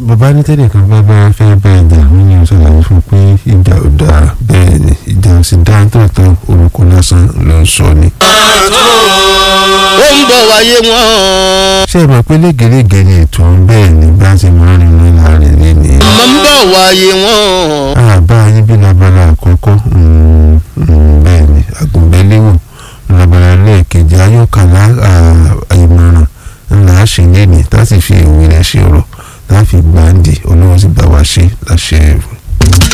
bàbá ní tẹ́lẹ̀ kan bá bá fẹ́ bẹ́ẹ̀ jà wọ́n ní ṣàlàyé fún pé ìjà ò dáa bẹ́ẹ̀ ni ìjà ò sì dáa tòótọ́ orúkọ lásán ló ń sọ ni. ó ń bọ̀ wáyé wọn. ṣé ẹ mọ̀ pé légerege ni ètò ọ̀hún bẹ́ẹ̀ ni bá ti máa ń rìn láàrin lẹ́ni. mo ń bọ̀ wáyé wọn. àbá yín bí labala àkọ́kọ́ mm, mm, bẹ́ẹ̀ ni àgùnbẹ́léwò labala lẹ́ẹ̀kejì ayọ́kàlá ìmọ̀ràn ńlá ṣe lẹ́ni tá a sì fi ìwé rẹ̀ ṣe ọ̀rọ̀ tá a fi gbàǹdì olówó sì bá wa ṣe láṣẹ